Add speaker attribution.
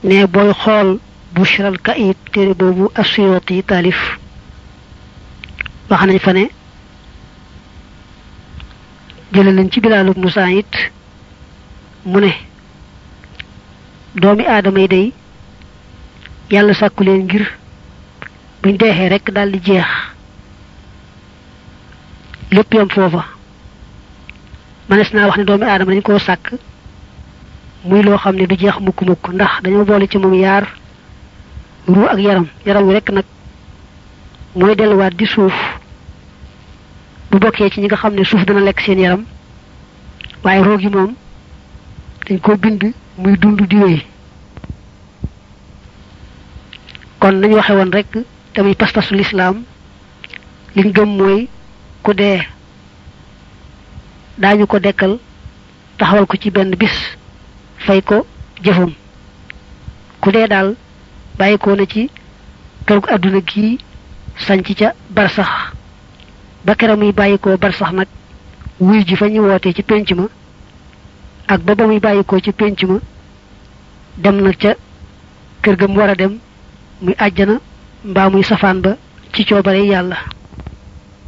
Speaker 1: ne booy xool bushral kayit téere boobu asuyoti taalif wax nañ fa ne jële nañ ci bilaalub nusaa it mu ne doomi aadama yi day yàlla sàkku leen ngir buñ deexee rekk daldi jeex lépp yam foofa manes naa wax ne doomi aadama dañ koo sàkk muy loo xam ne du jeex mukk mukk ndax dañoo boole ci moom yaar ruu ak yaram yaram wi rekk nag mooy delluwaat di suuf bu bokkee ci ñi nga xam ne suuf dana lekk seen yaram waaye roo gi moom dañ ko bind muy dund di wéy kon nañu waxe woon rek tamit pas-pasu lislaam liñ gëm mooy ku dee daañu ko dekkal taxawal ko ci benn bis fay ko jëfam ku dee daal bàyyi ko na ci kër gu àdduna gii sanc ca barsax ba kera muy bàyyi ko barsax nag wuy ji fa ñu wootee ci pénc ma ak ba ba muy bàyyi ko ci pénc ma dem na ca kër ga mu war a dem muy àjjana mbaa muy safaan ba ci coobare yàlla